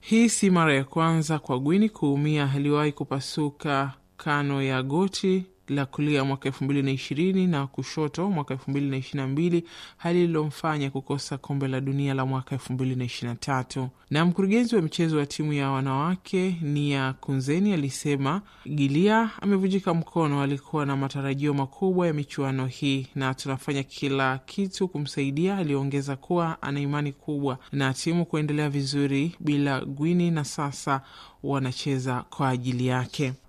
Hii si mara ya kwanza kwa Gwini kuumia. Aliwahi kupasuka kano ya goti la kulia mwaka elfu mbili na ishirini na kushoto mwaka elfu mbili na ishirini na mbili hali ililomfanya kukosa kombe la dunia la mwaka elfu mbili na ishirini na tatu. Na mkurugenzi wa michezo wa timu ya wanawake Nia Kunzeni alisema Gilia amevunjika mkono. Alikuwa na matarajio makubwa ya michuano hii na tunafanya kila kitu kumsaidia. Aliongeza kuwa ana imani kubwa na timu kuendelea vizuri bila Gwini na sasa wanacheza kwa ajili yake.